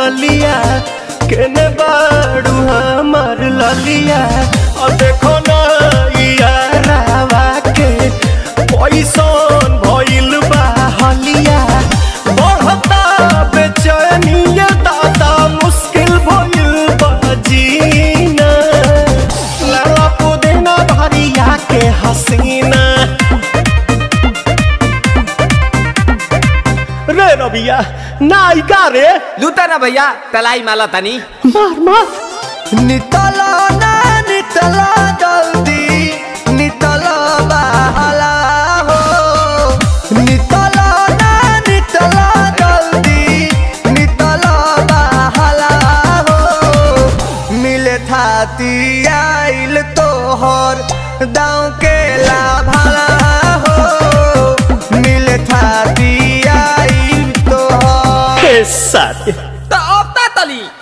गलिया केने बाड़ू हमार ललिया और देखो ना यारावा के पैसन भइल बा हलिया बढ़ता बेचैनिया दादा मुश्किल भइल बा जीना लाला पुदीना भरिया के हसीना रे रबिया नायिका रे लूटा ना भैया तलाई माला तनी मार मार नितला ना नितला जल्दी नितला बहला हो नितला ना नितला जल्दी नितला बहला हो मिले थाती आइल तोहर दाँव के लाभला हो मिले थाती आइल तोहर हे साथी तो अब ता तली